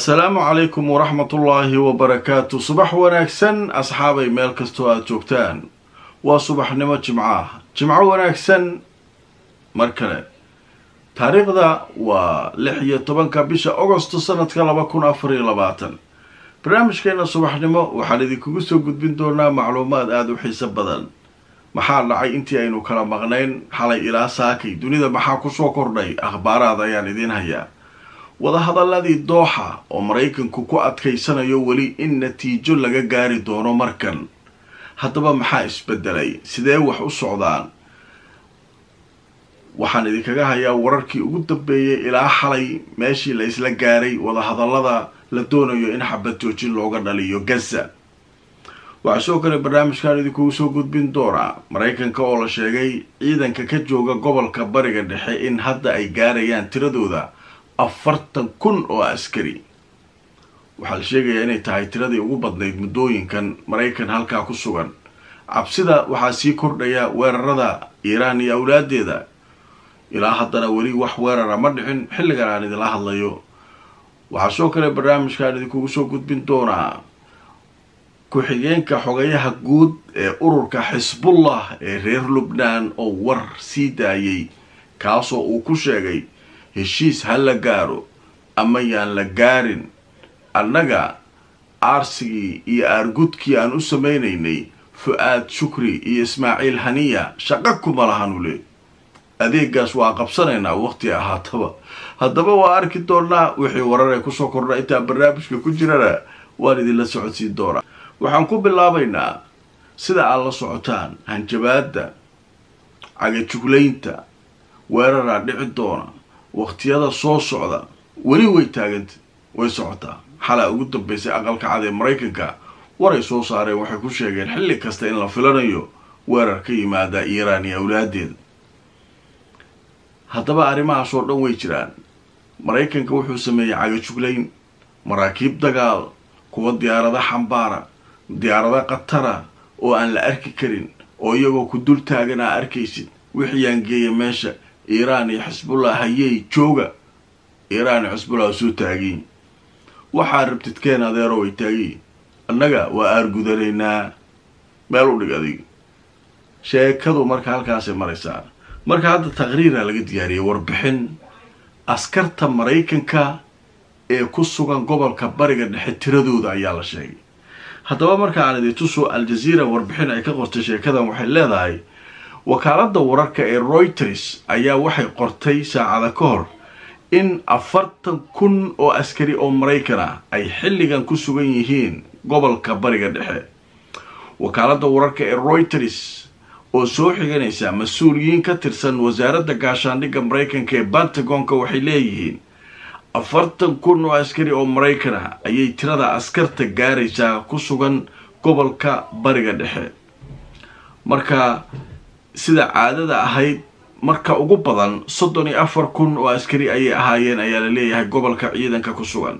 asalaamu calaykum waraxmatullaahi wabarakaatu subax wanaagsan asxaabay meel kastoo aada joogtaan waa subaxnimo jimco ah jimco wanaagsan mar kale taariikhda waa lix iyo tobanka bisha agosto sanadka laba kun afar iyo labaatan barnaamijkeena subaxnimo waxaan idinkugu soo gudbin doonaa macluumaad aada u xiiso badan maxaa dhacay intii aynu kala maqnayn xalay ilaa saakay dunida maxaa kusoo kordhay akhbaaraad ayaan idiin hayaa wadahadaladii dooxa oo maraykanku ku adkaysanayo weli in natiijo laga gaari doono markan haddaba maxaa isbedelay sidee wax u socdaan waxaan idinkaga hayaa wararkii ugu dambeeyay ilaa xalay meeshii la isla gaaray wadahadalada la doonayo in xabad joojin looga dhaliyo gaza waxaa sidoo kale barnaamijkan idinkugu soo gudbin doonaa maraykanka oo la sheegay ciidanka ka jooga gobolka bariga dhexe in hadda ay gaarayaan tiradooda afartan kun oo askari waxaa la sheegayaa inay tahay tiradii ugu badnayd muddooyinkan maraykan halkaa ku sugan cabsida waxaa sii kordhaya weerarada iiraan iyo awlaadeeda ilaa haddana weli wax weerara ma dhicin xilligan aan idinla hadlayo waxaa sidoo kale barnaamijkan idinkugu soo gudbin doonaa ku-xigeenka xogayaha guud ee ururka xisbullah ee reer lubnaan oo war sii daayay kaasoo uu ku sheegay heshiis ha la gaaro ama yaan la gaarin annaga aarsigii iyo aargudkii aan u samaynaynay fu-aad shukri iyo ismaaciil haniya shaqo kuma lahanu le adeegaas waa qabsanaynaa waqti ahaataba haddaba waa arki doonaa wixii warar ay kusoo kordha intaa barnaamijka ku jirana waan idinla socodsiin doonaa waxaan ku bilaabaynaa sida aad la socotaan hanjabaadda cagajuglaynta weeraraa dhici doona waqtiyada soo socda weli way taaganta way socotaa xalaa ugu dambeysay aqalka cad ee maraykanka waray soo saareen waxay ku sheegeen xilli kasta in la filanayo weerar ka yimaada iiraan iyo awlaadeeda haddaba arrimahaas oo dhan way jiraan maraykanka wuxuu sameeyey cagajuglayn maraakiib dagaal kuwa diyaarada xambaara diyaarada khatara oo aan la arki karin oo iyagoo ku dul taagan aa arkaysid wixiyaan geeya meesha iiraan iyo xisbullah hayey jooga iiraan iyo xisbullah soo taagiyin waxaa rabtid keen adeero way taagiyin annaga waa aargudanaynaa meel u dhig adig sheekadu marka halkaasay maraysaa marka hadda taqriira laga diyaariyay warbixin askarta maraykanka ee ku sugan gobolka bariga dhexe tiradooda ayaa la sheegay haddaba marka aan idin tuso al-jazeera warbixin ay ka qortay sheekadan waxay leedahay wakaaladda wararka ee reuters ayaa waxay qortay saacada ka hor in afartan kun oo askari oo maraykan ah ay xilligan ku sugan yihiin gobolka bariga dhexe wakaaladda wararka ee reuters oo soo xiganaysa mas-uuliyiin ka tirsan wasaaradda gaashaandhigga maraykanka ee pentagonka waxay leeyihiin afartan kun oo askari oo maraykan ah ayay tirada askarta gaaraysaa ku sugan gobolka bariga dhexe marka sida caadada ahayd marka ugu badan soddon iyo afar kun oo askari ayay ahaayeen ayaa la leeyahay gobolka ciidanka ku sugan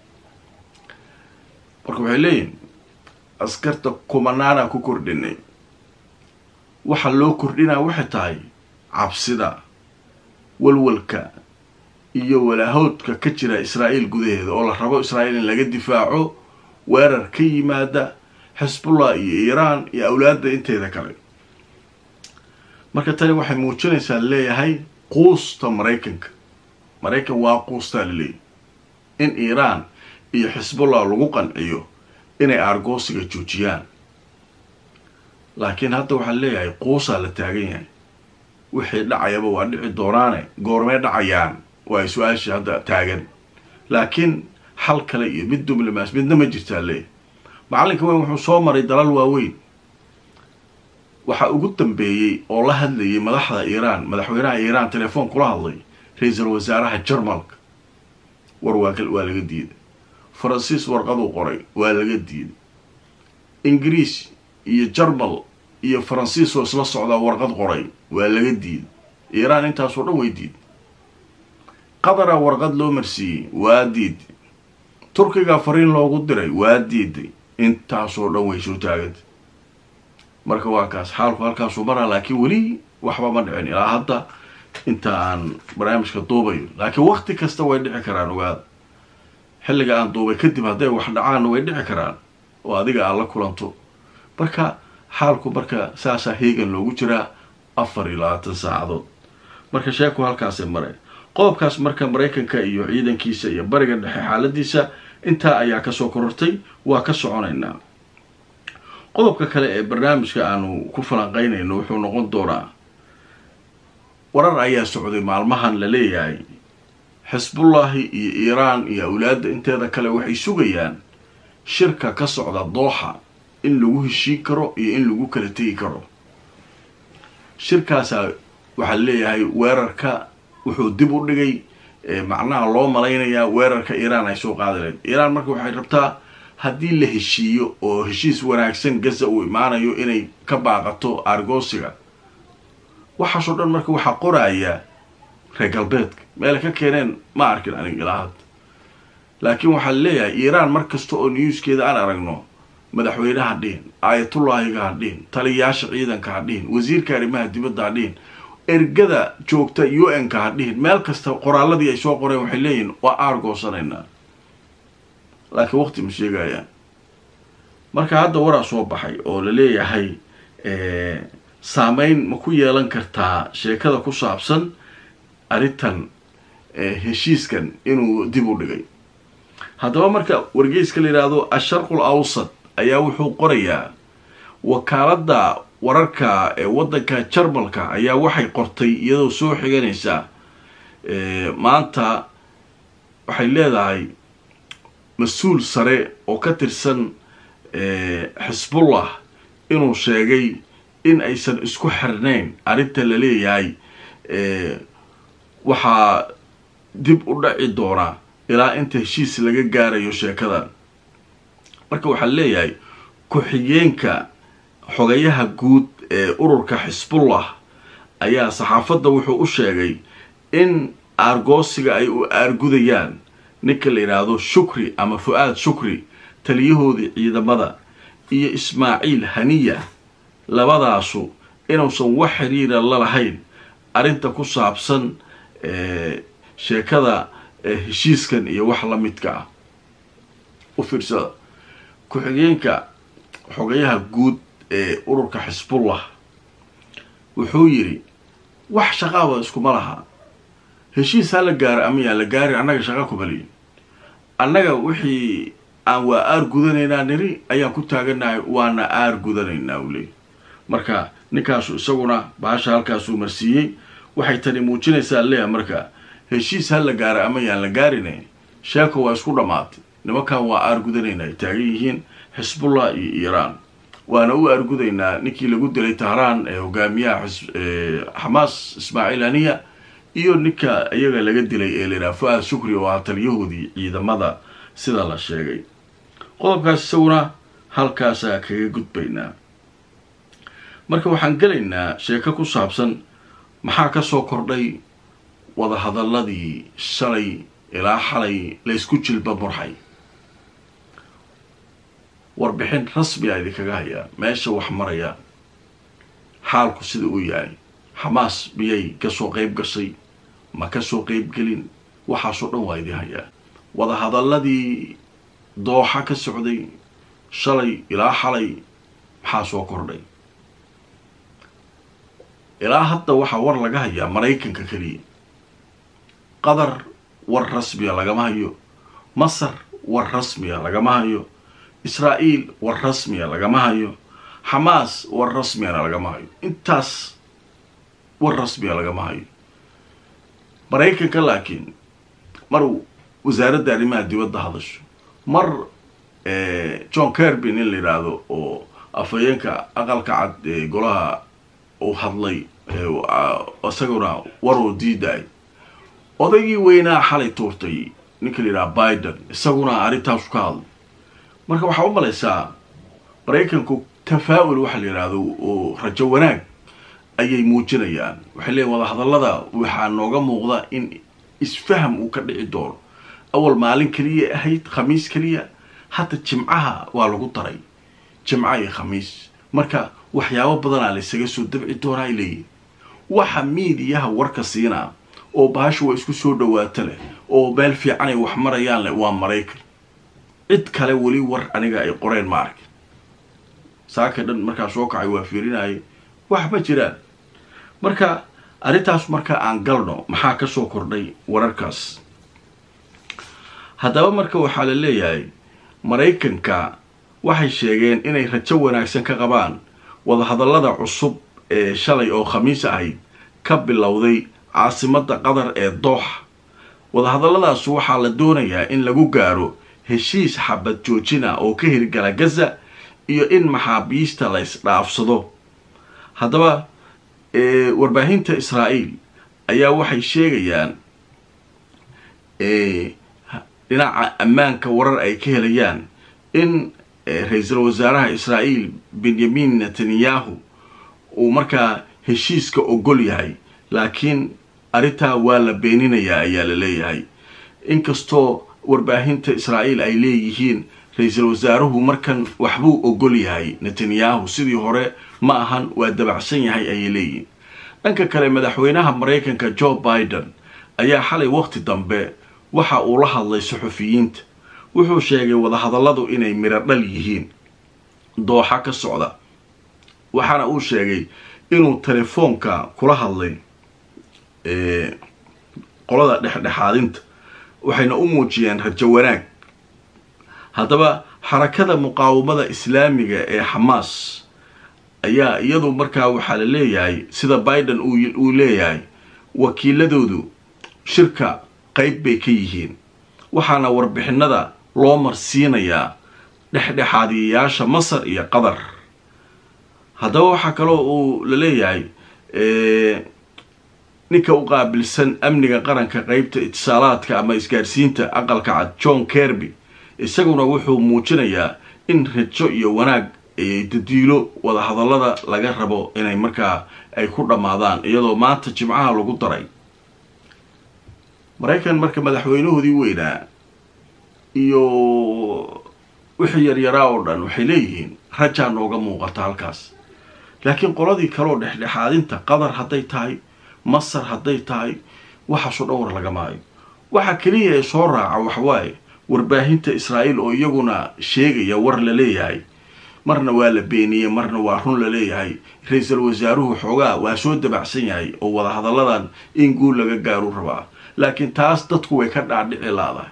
marka waxay leeyihin askarta kumanaana ku kordhinay waxa loo kordhinaa waxay tahay cabsida walwalka iyo walaahoodka ka jira israa'iil gudaheeda oo la rabo israa'iil in laga difaaco weerar ka yimaada xisbullah iyo iiraan iyo awlaadda inteeda kale marka tani waxay muujinaysaa leeyahay quusta maraykanka maraykan waa quustaa laleeyahy in iiraan iyo xisbullah lagu qanciyo inay aargoosiga joojiyaan laakiin hadda waxaa leeyahay quusaa la taagan yahay wixii dhacayaba waa dhici doonaane goormee dhacayaan waa su-aashii hadda taagan laakiin xal kale iyo mid dumlimaas midna ma jirtaa leeyahy macallinka weyn wuxuu soo maray dalal waaweyn waxaa ugu dambeeyey oo la hadlayay madaxda iiraan madaxweynaha iiraan telefoon kula hadlay ra-iisul wasaaraha jarmalka war waa waa laga diiday faransiis warqaduu qoray waa laga diiday ingiriis iyo jarmal iyo faransiis oo isla socdaa warqad qoray waa laga diiday iiraan intaasoo dhan way diiday qadara warqad loo marsiiyey waa diiday turkiga fariin loogu diray waa diiday intaasoo dhan way soo taagantay marka waa kaas xaalku halkaasuu maraa laakiin weli waxba ma dhicin ilaa hadda inta aan barnaamijka duubayo laakiin wakti kasta way dhici karaan ogaada xilliga aan duubay kadib hadday wax dhacaanna way dhici karaan oo adiga aad la kulanto marka xaalku marka saasaa heegan loogu jiraa afar iyo labaatan saacadood marka sheeku halkaasay mareen qodobkaas marka maraykanka iyo ciidankiisa iyo bariga dhexe xaaladiisa intaa ayaa kasoo korortay waa ka soconaynaa qodobka kale ee barnaamijka aanu ku falanqeynayno wuxuu noqon doonaa warar ayaa socday maalmahan la leeyahay xisbullaahi iyo iiraan iyo awlaadda inteeda kale waxay sugayaan shirka ka socda dooxa in lagu heshiin karo iyo in lagu kala tegi karo shirkaasaa waxaa leeyahay weerarka wuxuu dib u dhigay macnaha loo malaynayaa weerarka iiraan ay soo qaadi lahayd iiraan marka waxay rabtaa haddii la heshiiyo oo heshiis wanaagsan gaza uu imaanayo inay ka baaqato argoosiga waxaasoo dhan marka waxaa qoraya reer galbeedka meelay ka keeneen ma arkin anig ilaa hadda laakiin waxaa leeyahay iiraan mar kasta oo newskeeda aan aragno madaxweyne ha dhihin aayatullaahiga ha dhihin taliyayaasha ciidanka ha dhihin wasiirka arrimaha dibadda ha dhihin ergada joogta u n ka ha dhihin meel kasta qoraaladii ay soo qoreen waxay leeyihin waa aargoosanaynaa laakiin waqti ma sheegayaan marka hadda waraa soo baxay oo la leeyahay saameyn ma ku yeelan kartaa sheekada ku saabsan arrintan heshiiskan inuu dib u dhigay haddaba marka wargeyska la yidhaahdo asharqul awsad ayaa wuxuu qorayaa wakaaladda wararka ee waddanka jarmalka ayaa waxay qortay iyadoo soo xiganaysa maanta waxay leedahay mas-uul sare oo ka tirsan xisbullah inuu sheegay in aysan isku xirnayn arrinta la leeyahay waxaa dib u dhaci doonaa ilaa inta heshiis laga gaarayo sheekadan marka waxaa leeyahay ku-xigeenka xogayaha guud ee ururka xisbullah ayaa saxaafadda wuxuu u sheegay in aargoosiga ay u aargudayaan ninka la yidhaahdo shukri ama fu-aad shukri taliyahoodii ciidamada iyo ismaaciil haniya labadaasu inuusan wax xiriira la lahayn arrinta ku saabsan sheekada heshiiskan iyo wax la midka ah u fiirsada ku-xigeenka xogayaha guud ee ururka xisbullah wuxuu yidhi wax shaqaaba iskuma laha heshiis ha la gaaro ama yaan la gaari annaga shaqa kumaliyin annaga wixii aan waa aar gudanaynaa niri ayaan ku taaganahay waana aar gudanaynaa u leey marka ninkaasu isaguna baasha halkaasuu marsiiyey waxay tani muujinaysaa leeya marka heshiis ha la gaaro ama yaan la gaarine sheeko waa isku dhammaatay nimankan waa aar gudanayna ay taagan yihiin xisbullah iyo iiraan waana u aargudaynaa ninkii lagu dilay tahraan ee hogaamiyaha xamaas ismaaciil haniya iyo ninka iyaga laga dilay ee la yidhaha fu-aad shukri oo ah taliyahoodii ciidamada sida la sheegay qodobkaas isaguna halkaasaa kaga gudbaynaa marka waxaan gelaynaa sheeko ku saabsan maxaa kasoo kordhay wadahadaladii shalay ilaa xalay laysku jilba murxay warbixin rasmiga idinkaga hayaa meesha wax maraya xaalku sida uu yahay xamaas miyay kasoo qeyb gashay ma kasoo qeyb gelin waxaasoo dhan waa idin hayaa wadahadaladii dooxa ka socday shalay ilaa xalay maxaa soo kordhay ilaa hadda waxaa war laga hayaa maraykanka keliya qatar war rasmiya lagama hayo masar war rasmiya lagama hayo israa'iil war rasmiya lagama hayo xamaas war rasmiyana lagama hayo intaas war rasmiya lagama hayo maraykanka laakiin mar wasaaradda arrimaha dibadda hadasho mar john kerby nin la yidhaahdo oo afhayeenka aqalka cad ee golaha uu hadlay isaguna war oo diiday odaygii weynaa xalay tuurtay ninka la yidhaha biden isaguna arrintaasu ka hadlay marka waxaa u malaysaa maraykanku tafaa'ul waxa la yidhaahdo oo rajo wanaag ayay muujinayaan waxay leeyiin wadahadallada waxaa nooga muuqda in isfaham uu ka dhici doono awal maalin keliya ahayd khamiis keliya hadda jimcaha waa lagu daray jimca iyo khamiis marka waxyaabo badanaa laysaga soo dabci doonaa ay leeyihin waxa miidiyaha warka siinaa oo baasha waa isku soo dhawaato leh oo meel fiican ay wax marayaan leh waa maraykan cid kale weli war aniga ay qoreen ma arkin saaka dhan markaa soo kacay waa fiirinayay wax ma jiraan marka arrintaas marka aan galno maxaa kasoo kordhay wararkaas haddaba marka waxaa la leeyahay maraykanka waxay sheegeen inay rajo wanaagsan ka qabaan wadahadallada cusub ee shalay oo khamiis ahayd ka bilowday caasimadda qatar ee dooxa wadahadalladaas waxaa la doonayaa in lagu gaaro heshiis xabad joojina oo ka hirgala gaza iyo in maxaabiista la isdhaafsado haddaba warbaahinta israa'iil ayaa waxay sheegayaan dhinaca ammaanka warar ay ka helayaan in ra-iisul wasaaraha israa'iil benyamin netanyahu uu markaa heshiiska ogol yahay laakiin arrintaa waa la beeninayaa ayaa la leeyahay inkastoo warbaahinta israa'iil ay leeyihiin ra-iisul wasaaruhu markan waxbuu ogol yahay netanyahu sidii hore ma ahan waa dabacsan yahay ayay leeyihiin dhanka kale madaxweynaha maraykanka joe biden ayaa xalay waqti dambe waxa uu la hadlay suxufiyiinta wuxuu sheegay wadahadalladu inay miro dhal yihiin dooxa ka socda waxaana uu sheegay inuu telefoonka kula hadlay qolada dhexdhexaadinta waxayna u muujiyeen rajo wanaag haddaba xarakada muqaawamada islaamiga ee xamaas ayaa iyadu markaa waxaa la leeyahay sida biden uu leeyahay wakiiladoodu shirka qayb bay ka yihiin waxaana warbixinada loo marsiinayaa dhexdhexaadiyayaasha masar iyo qatar haddaba waxaa kaloo uu la leeyahay ninka u qaabilsan amniga qaranka qeybta itisaalaadka ama isgaadhsiinta aqalka cad john kerby isaguna wuxuu muujinayaa in rajo iyo wanaag dadiilo wadahadallada laga rabo inay markaa ay ku dhammaadaan iyadoo maanta jimcaha lagu daray maraykan marka madaxweynahoodii weynaa iyo wixii yaryaraa oo dhan waxay leeyihiin rajaa nooga muuqata halkaas laakiin qoladii kaleoo dhexdhexaadinta qatar hadday tahay masar hadday tahay waxaasoo dhan war laga maayo waxa keliya ee soo raaca waxwaaye warbaahinta israa'iil oo iyaguna sheegaya war la leeyahay marna waa la beeniyey marna waa run la leeyahay ra-iisul wasaaruhu xoogaa waa soo dabacsan yahay oo wadahadalladan in guul laga gaaru rabaa laakiin taas dadku way ka dhaadhici laadahay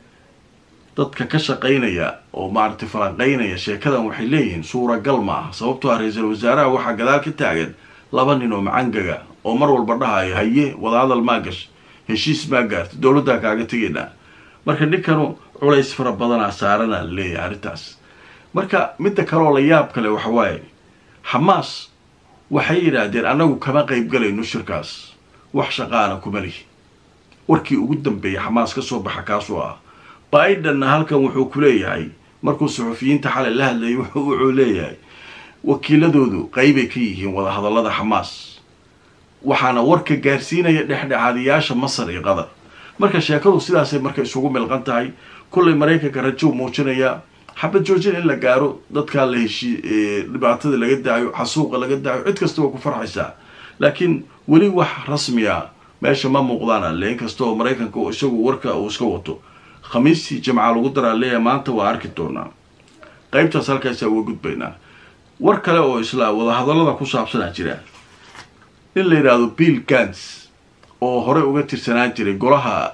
dadka ka shaqaynaya oo maaragtay falanqaynaya sheekadan waxay leeyihiin suuragal ma aha sababtoo ah ra-iisul wasaaraha waxaa gadaal ka taagan laba nin oo macangaga oo mar walba dhahayo haye wadahadal maa gash heshiis maa gaarta dowladdaa kaaga tegaynaa marka ninkanu culays fara badanaa saarana la leeyahay arrintaas marka midda kaleoo la yaab kale waxa waaye xamaas waxay yidhaahdeen annagu kama qaybgalayno shirkaas wax shaqaana kuma lihi warkii ugu dambeeyay xamaas ka soo baxa kaasoo ah bidenna halkan wuxuu ku leeyahay markuu suxufiyiinta xalay la hadlayay wuxuu leeyahay wakiiladoodu qaybay ka yihiin wadahadallada xamaas waxaana warka gaarsiinaya dhexdhexaadiyaasha masar iyo qatar marka sheekadu sidaasay marka isugu milqan tahay kullay maraykanka rajou muujinayaa xabad joojin in la gaaro dadkaa la heshii dhibaatada laga daayo xasuuqa laga daayo cid kasta waa ku farxaysaa laakiin weli wax rasmiya meesha ma muuqdaan alle inkastoo maraykanka isagu warka uu iska wato khamiistii jimca lagu daraa leeyahay maanta waa arki doonaa qaybtaas halkaasaa uga gudbaynaa war kale oo isla wadahadallada ku saabsanaa jira in la yidhaahdo bill gans oo horey uga tirsanaan jiray golaha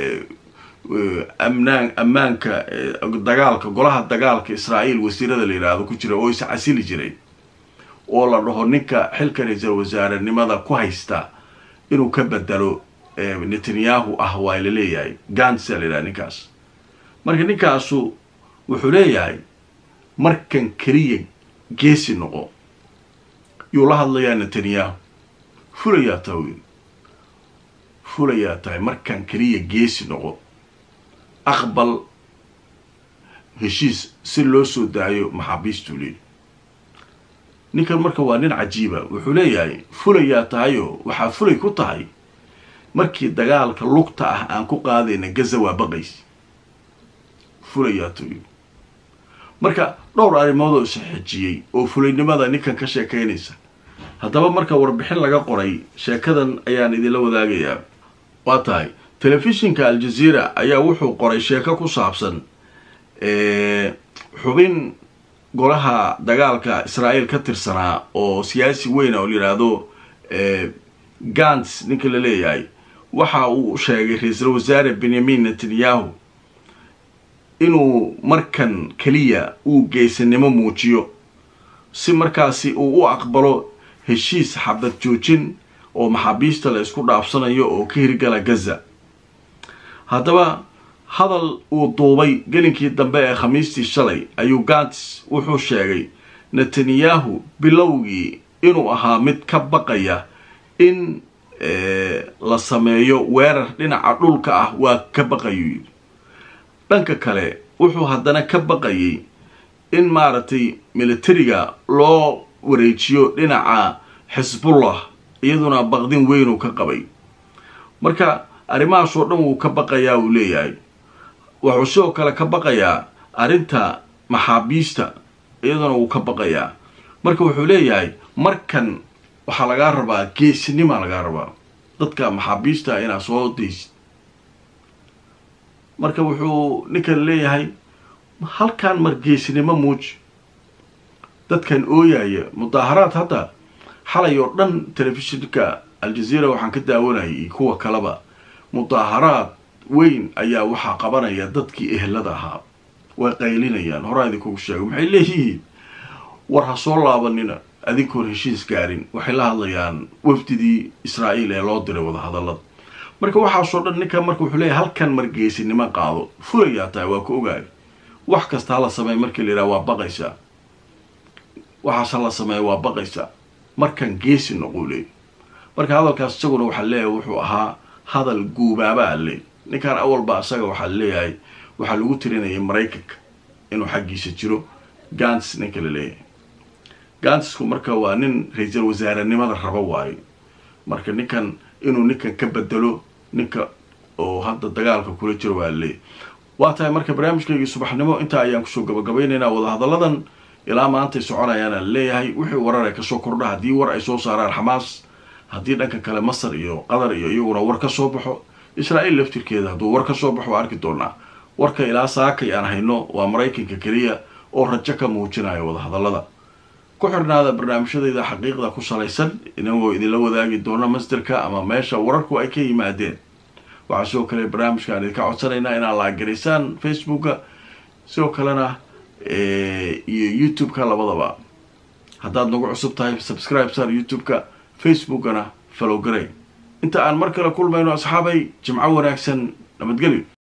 amnaan ammaanka dagaalka golaha dagaalka israa'iil wasiirada la yidhaahdo ku jira oo is casili jiray oo la dhaho ninka xilka ra-iisul wasaarenimada ku haysta inuu ka bedelo netanyahu ah waa la leeyahay gansa la yidhaha ninkaas marka ninkaasu wuxuu leeyahay markan keliya geesi noqo yuu la hadlayaa netanyahu fulayaa tahay wiil fulayaa tahay markan keliya geesi noqo aqbal heshiis si loo soo daayo maxaabiistuu leeyahy ninkan marka waa nin cajiiba wuxuu leeyahay fulayaa tahayoo waxaa fulay ku tahay markii dagaalka lugta ah aan ku qaadayna gaza waa baqays fulayaa tahay marka dhowr arrimoodoo isxejiyey oo fulaynimada ninkan ka sheekaynaysa haddaba marka warbixin laga qoray sheekadan ayaan idinla wadaagayaa waa tahay telefishinka aljazeera ayaa wuxuu qoray sheeko ku saabsan xubin golaha dagaalka israa'iil ka tirsanaa oo siyaasi weyna oo la yidhaahdo gants ninka la leeyahay waxa uu sheegay ra-iisul wasaare benyamin netanyahu inuu markan keliya uu geesanimo muujiyo si markaasi uu u aqbalo heshiis xabad joojin oo maxaabiista la isku dhaafsanayo oo ka hirgala gaza haddaba hadal uu duubay gelinkii dambe ee khamiistii shalay ayuu gants wuxuu sheegay netanyahu bilowgii inuu ahaa mid ka baqaya in la sameeyo weerar dhinaca dhulka ah waa ka baqayuu yidhi dhanka kale wuxuu haddana ka baqayay in maaragtay militariga loo wareejiyo dhinaca xisbullah iyaduna baqdin weynuu ka qabay marka arrimahaas oo dhan wuu ka baqayaa uu leeyahay wuxuu sidoo kale ka baqayaa arrinta maxaabiista iyaduna wuu ka baqayaa marka wuxuu leeyahay markan waxaa lagaa rabaa geesinimaa lagaa rabaa dadka maxaabiista inaad soo daysid marka wuxuu ninkan leeyahay halkan mar geesinimo muuji dadkan ooyaya mudaaharaad hadda xalay oo dhan telefishinka aljazeera waxaan ka daawanayay iyo kuwa kaleba mudaaharaad weyn ayaa waxaa qabanaya dadkii ehelada ahaa way qaylinayaan horaa idinkugu sheego maxay leeyihiin war ha soo laabanina adinkoon heshiis gaarin waxay la hadlayaan wafdidii israa'iil ee loo diray wadahadallada marka waxaasoo dhan ninkan marka wuxuu leeyahay halkan margeesinimo qaado fulayaa tahay waa ku ogaay wax kasta hala sameey markii la yidhaha waa baqaysaa waxaas hala sameeya waa baqaysaa markan geesi noquu leey marka hadalkaas isaguna waxaa leeyahay wuxuu ahaa hadal guubaabaa leey ninkan awalba isaga waxaa leeyahay waxaa lagu tirinayay maraykanka inuu xaggiisa jiro gants ninka la leeyahay gansku marka waa nin ra-iisul wasaarenimada rabo waayo marka ninkan inuu ninkan ka bedelo ninka oo hadda dagaalka kula jiro waa leeyahy waa tahay marka barnaamijkaygii subaxnimo intaa ayaan kusoo gabagabaynaynaa wadahadalladan ilaa maantay soconayaana leeyahay wixii warar ay kasoo kordha haddii war ay soo saaraan xamaas haddii dhanka kale masar iyo qatar iyo iyaguna war ka soo baxo israa'iil laftirkeeda hadduu war ka soo baxo waa arki doonaa warka ilaa saakay aan hayno waa maraykanka keliya oo rajo ka muujinaya wadahadallada ku xirnaada barnaamijyadayda xaqiiqda ku salaysan inagoo idinla wadaagi doona masderka ama meesha wararku ay ka yimaadeen waxaa sidoo kale barnaamijkaan idinka codsanaynaa inaad laagaraysaan facebooka sidoo kalena iyo youtube-ka labadaba haddaad nagu cusub tahay subscribe sar youtube-ka facebookana falowgaray inta aan mar kale kulmayno asxaabay jimco wanaagsan nabadgelyo